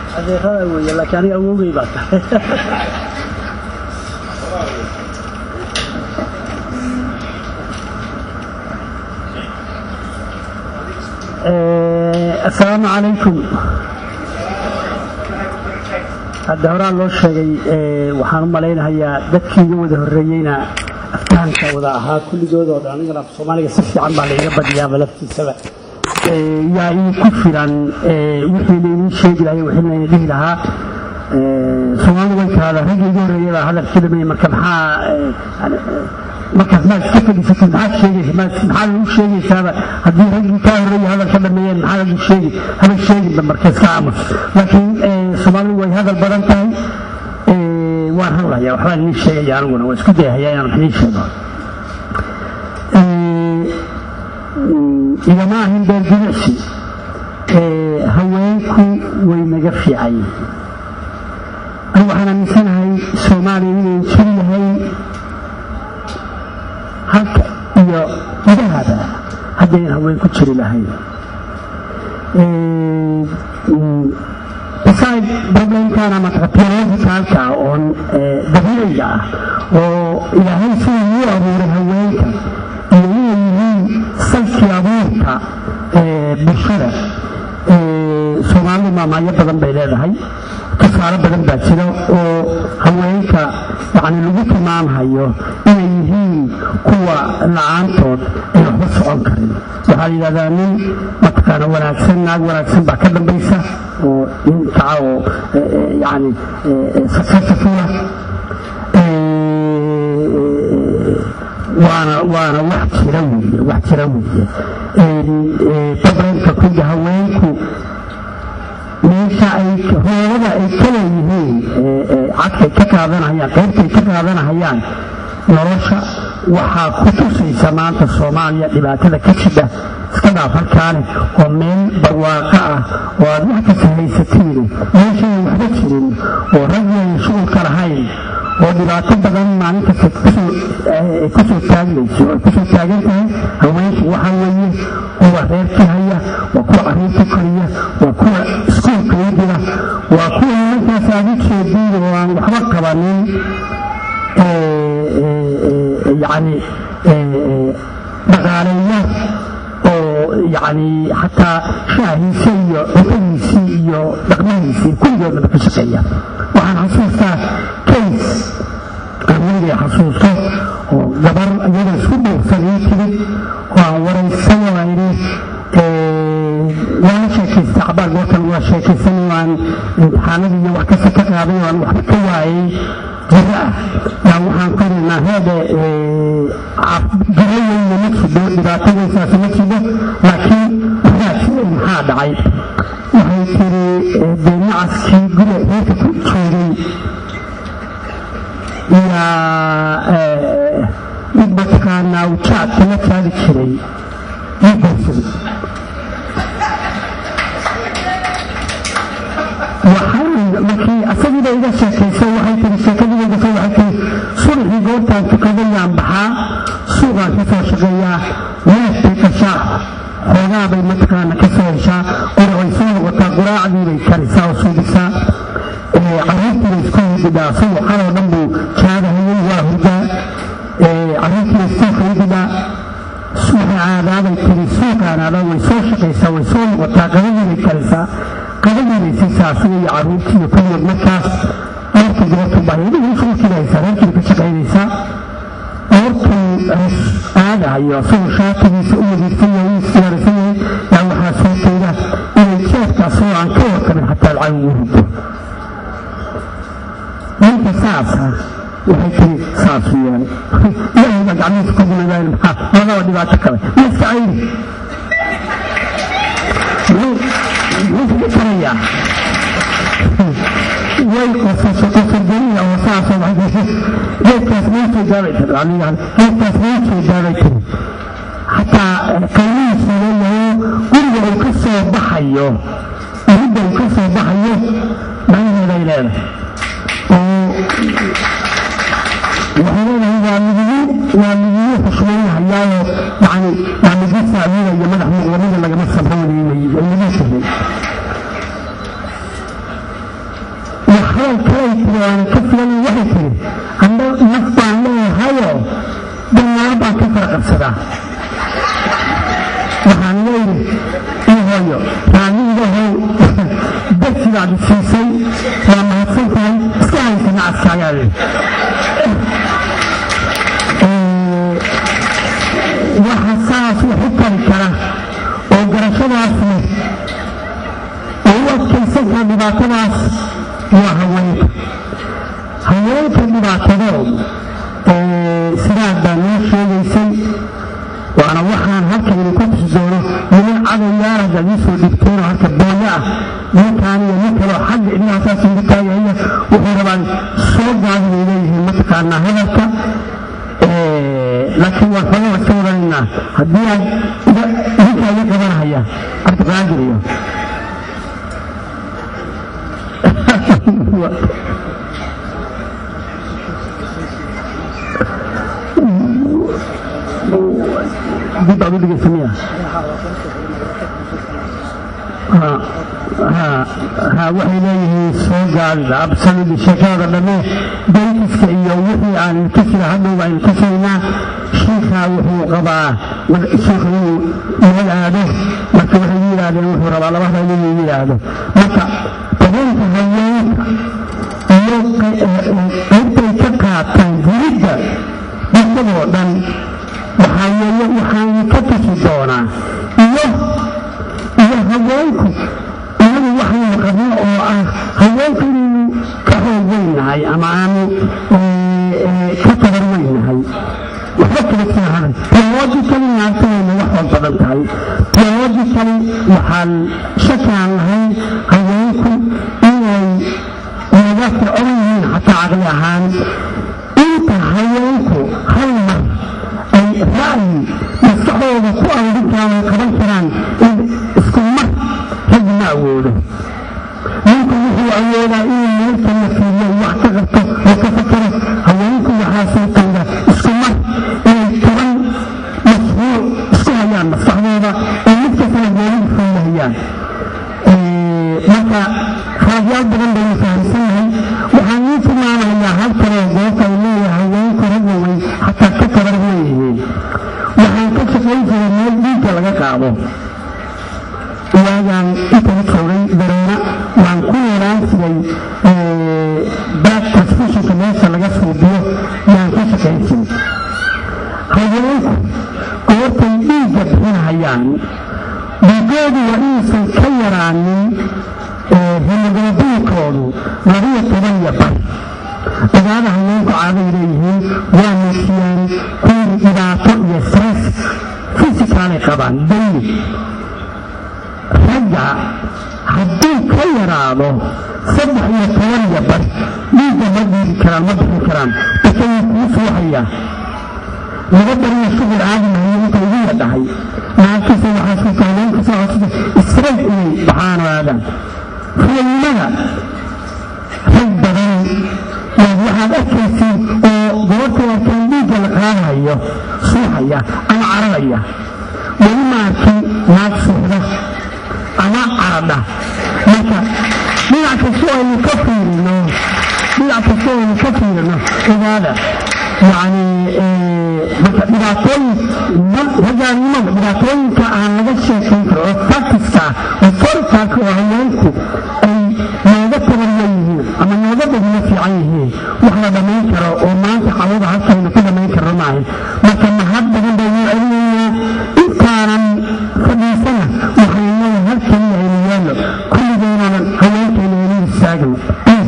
adeerada weeye laakiin aniga awowgay baa tahay asalaamu calaykum hadda horaa loo sheegay waxaan u malaynahayaa dadkii iga wada horreeyeyna aftahanka wada ahaa kulligoodoo dhan anigana soomaaliga si fiican baa laiga badiyaaba laftiisaba yaa ii ku filan wixii lainii sheegi lahay wixii layna dhihi lahaa soomaalidu way tahada raggii iga horreeyay baa hadalkii dhamay marka maxaa markaas maad iska fadhiisatid maxaad sheegaysa maxaad lagu sheegaysaaba haddii raggii kaa horreeyay hadal ka dhameeyeen maxaad lagu sheegi haba sheeginba marka iska aamus laakiin soomaalidu way hadal badan tahay waan hadlayaa waxbaan inii sheegaya aniguna waa isku dayahayaa inaan wax inii sheego igama ahin beer jimicsi haweenku way naga fiican yihiin ani waxaan aaminsanahay soomaaliya inay jiri yahay halka iyo idahaba haddayn haween ku jiri lahayn beside problemkan ama theologicalka oon dabiiciga ah oo ilaahay siduu u abuuray haweenka iyo inay yihiin salkii abuurka bulshada soomaalidu maamaayo badan bay leedahay tusaale badan baa jira oo haweenka yani lagu tilmaamhayo inay yihiin kuwa la-aantood ay waxba socon karin waxaa la yidhahdaa nin mataqaana wanaagsan naag wanaagsan baa ka dambaysa oo nin kaca oo yani successfula waana waana wax jira weeye wax jira weeye problemka kuga haweenku meesha ay hoolada ay ka leeyihiin cadkay ka qaadanahayaan qaybtay ka qaadanahayaan nolosha waxaa ku tusaysa maanta soomaaliya dhibaatada ka jidha iska dhaaf halkaane oo meel barwaaqo ah oo aad wax kasta haysatiine meeshayan waxba jirin oo ragyayn shughulka lahayn oo dhibaato badan maalin kasta kusoo taagmayso ay kusoo taagan tahay haweenku waxa weeye kuwa reerkii haya waa kuwa carruurta koriya waa kuwa iskuulka u dira waa kuwa nimankaas aad u jeediin oo aan waxba qabanin yani dhaqaaleeya oo yani xataa shaahiisa iyo cuntadiisii iyo dhaqmadiisii kulligoodnaba ka shaqeeya waxaan xasuustaa kays qarweyday xasuusto oo gabar iyada isku dhuursan ii timid oo aan waraysay oo idhi waala sheekaystay cabaar goortan waa sheekaysan waan imtixaanadii iyo wax kasta ka qaaday oo aan waxba ka waayay jiro ah yaa waxaan ku irinaa heede jiro weyna ma jido dhibaato weysaas ma jido laakiin waxaa jiray maxaa dhacay waxay tiri dee nacaskii guri reerka ku joogay yaa mid mataqaanaa ujaadka la taagi jiray ii guursaday markii asagiiba iga sheekaysay waxay tiri sheekadiiga soo waxay tiri subaxii goortaan tukadayaan baxaa suuqaan ka soo shaqeeyaa weelkay gashaa xoogaabay mataqaana ka soo heshaa quracay soo noqotaa quraacdii bay karisaa oo suubisaa carruurtii bay isku hididhaa subax xaloo dhan buu jaadahayay waa hurdaa carruurtii bay suuqa hididhaa suuqa aadaabay tiri suuqa aadaabaa way soo shaqaysaa way soo noqotaa qadadii bay karisaa qadadiibay siisaa asiga iyo carruurtii iyo kulligood markaas aorta goortu bahyadii shulkiiba haysaa reerkiiba ka shaqaynaysaa aortuu aadahayo asagoo shaatigiisa u wadiirsan yahay u siyaarsan yahay yaa waxaa soo jeeda inay jeefka asagoo aan ka warqabin xataa lacag ugu rido ninka saasa waxay tiri saasu yeelay ilaahay baa gacmihiisa ku gunadaan maxaa labadaba dhibaato kale ma iska cayri muxuu karayaa way qosasho qosargeliya oo saasoo waxay geedkaas maa jeedaabay tiri anigan geedkaas maa jeedaabay tiri xataa qiimihiisu leeyahay guriga uu ka soo baxayo iridda uu ka soo baxayo macnaheeday leedahay oo waxay leedahay waa midigu waa midigu xushmaynahayaao yani yani gasaacida iyo madax muqlamida lagama sabroonayay ay lagu jiray hadal kalay tiri waana ka filan waxay tiri anda naf baan leeyahayo danaalo baan ka fara qabsadaa waxaan leeyihi ii hooyo raaliidahow darsidaad siisay waa mahadsan tahay iska haysa nacadkaagaa leeyi waxa saas wax u tari kara oo garashadaas leh oo u adkaysan kara dhibaatadaas waa haweenka haweenka dhibaatadood sidaas baa noo sheegaysay waana waxaan halkan idinku tusi doono niman cadowyaal haddaad ii soo dhigteenoo halka booyo ah ninkaan iyo nin kaloo xagga idinaasaas ugu taagaya wuxuu rabaan soo gaadi bay leeyihiin mataqaanaa hadalka laakiin waan xogaa iska wadanaynaa haddii aad idinkaa iga qabanahaya cabdiqaadir iyo dib baad u dhegeysamaya ha waxay leeyihiin soo gaadida absaludi sheekada dhamme daytiska iyo wixii aan ilkasira hadhowba aynu kasaynaa shiikaa wuxuu qabaa shiikhu inuu meel aado marka waxay yidhaahdeen wuxuu rabaa laba hadal inuu yidhaahdo marka dareenka haweenka iyo qaybtay ka qaataan jiridda bulshadoo dhan waxaa weeye waxaan ka tusi doonaa iyo iyo haweenku inagu waxaynu qabno oo ah haweenku inaynu ka xoog weynahay ama aanu ka tabar weynahay waxba kala saahaday theologically naagtayaynu wax wal badan tahay theologically waxaan shakaan lahayn haweenku inay naga fircoon yihiin xataa caqli ahaan inta haweenku hal mar ay ra'yi maskaxdooda ku arurintaan ay qaban karaan in isku mar raggi ma awoodo ninku wuxuu awoodaa inuu meelka la fiiriyo wax ka qabto oo ka fakaro haweenku waxaa suurtooda isku mar inay toban mashruuc isku hayaan maskaxdooda oo mid kastana goolidu fuulahayaan marka raadyaal badan baynu fahamsanahay waxaan ii tilmaamayaa halkanoo goobta ay leeyahay haweenku ragga way xataa ka tabar leeyihiin waxaan ka shaqayn jiray meel dhiigga laga qaado waagaan intan joogay dareena waan ku yeelaan jiray back transfusionka meesha laga suubiyo yaan ka shaqayn jiray haweenku goortay dhiigga bixinahayaan dhiigoodu waa inuusan ka yaraanin hemoglobinkoodu labiyo toban iyo bar ogaada haweenku caaday leeyihiin waa muujiyaan kuwii dhibaato iyo stress fisikaalay qabaan dayli ragga hadduu ka yaraado saddex iyo toban iyo bar dhiigga ma dhiiri karaan ma bixin karaan basayuu kuu suuxayaa laga bariyo shughul caadi mahayo inta ugu yadhahay naagtiisa waxaa suurta haweenka soo cosida israel inay baxaan oo aadaan fulalnimada rag badan yaad waxaad arkaysiin oo goorta arkaan dhiigga la qaadayo suuxaya ama cararaya weli maarkii naag suuxda ama caradha marka dhinac kastoo aynu ka fiirino dhinac kastoo aynu ka fiirino ogaada yacni marka dhibaatooyin ragaannimada dhibaatooyinka aan laga sheekayn karo oo faktiska oo fortalka oo haweenku ay nooga tabar leeyihiin ama nooga badino fiican yihiin wax la dhammayn karo oo maanta cawada halkaynu ku dhammayn karno maahan marka mahad badan baynu celinaynaa intaanan fadhiisana waxaynu halkaliya aynu yeelno kulligeenaanan haweenkayna aynu istaagno